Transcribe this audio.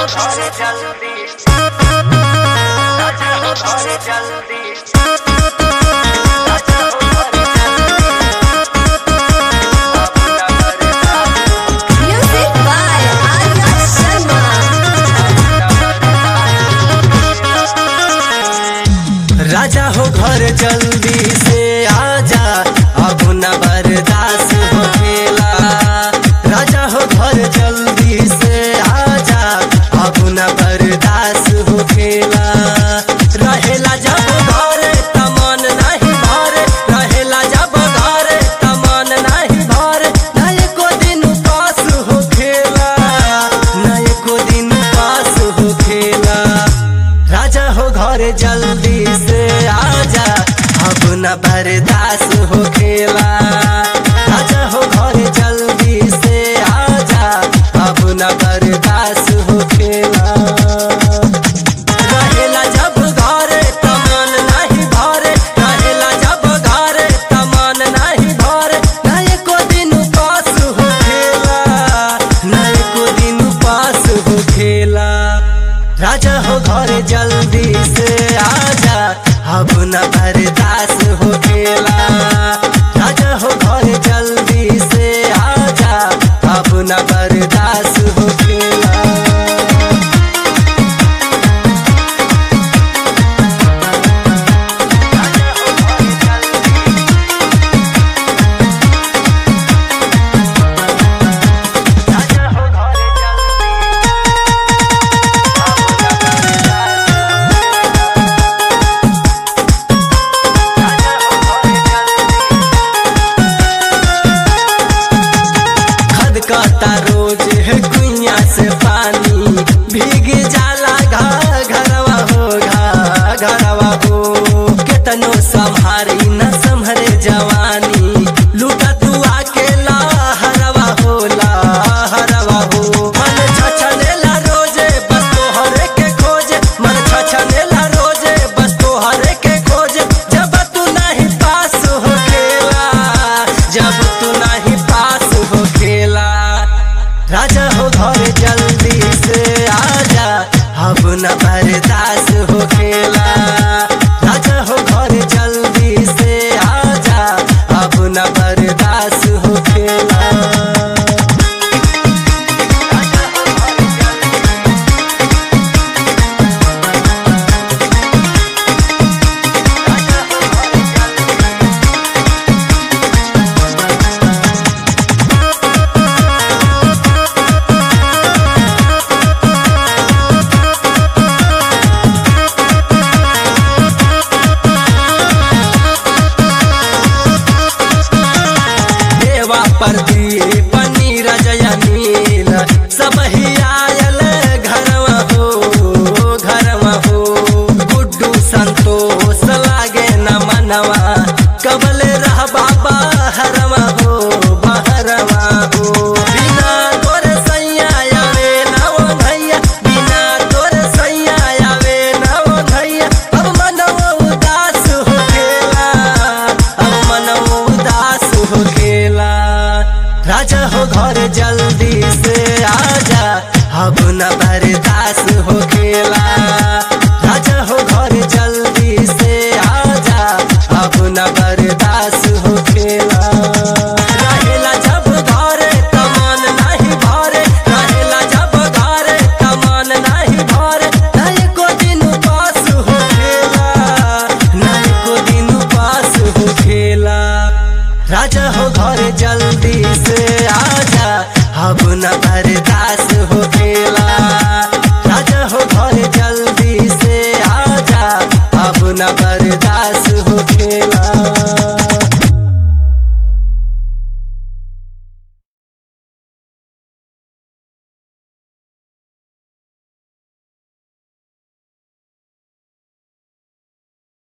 हो घरे जल्दी राजा हो घरे जल्दी राजा हो घरे जल्दी Music by Arya Sharma. राजा हो घर जल्दी से आजा अब न बर्दाश्त हो खेला राजा हो घर जल्दी से आजा अब न बर्दाश्त हो खेला रहेला जब घरे तमन नहीं भरे रहेला जब घरे तमन नहीं भरे ना एको दिन पास हो खेला ना एको दिन पास हो खेला राजा हो घर जल्दी से आजा अब न बर्दाश्त हो खेला राजा हो घर जल्दी से आजा अब न बर्दाश्त हो खेला रहेला जब घरे तमन नहीं भरे रहेला जब घरे तमन नहीं भरे ना एको दिन पास हो खेला ना एको दिन पास हो खेला राजा हो घर जल्दी से आजा अब न बर्दाश्त हो खेला राजा हो घर जल्दी से आजा अब न बर्दाश्त हो खेला राजा हो घरे जल्दी राजा हो घरे जल्दी खदकता रोज है कुइया से पानी भीग जाला घा घरवा हो घा घरवा हो केतनो संभारी न संभरे जवानी लूटा तू अकेला हरवा हो ला हरवा हो मन छछनेला रोजे बस तोहरे के खोजे मन छछनेला रोजे बस तोहरे के खोजे जब तू नहीं पास हो खेला जब तू नहीं पास हो खेला राजा हो घर जल्दी से आजा अब न बर्दाश्त हो खेला राजा हो घर जल्दी से आजा अब न बर्दाश्त हो खेला देवा पर पनीर जया नील सब ही आयल घरवा हो घरवा हो गुड्डू संतोष लागे न मनवा कबले रह बाबा हरवा हो बहरवा हो बिना तोर सैया आवे नव भैया बिना तोर सैया आवे नव भैया अब मनवा उदास हो खेला अब मनवा उदास हो खेला राजा हो घर जल्दी से आजा अब न बर्दाश्त हो खेला राजा हो घर जल्दी से आजा अब न बर्दाश्त हो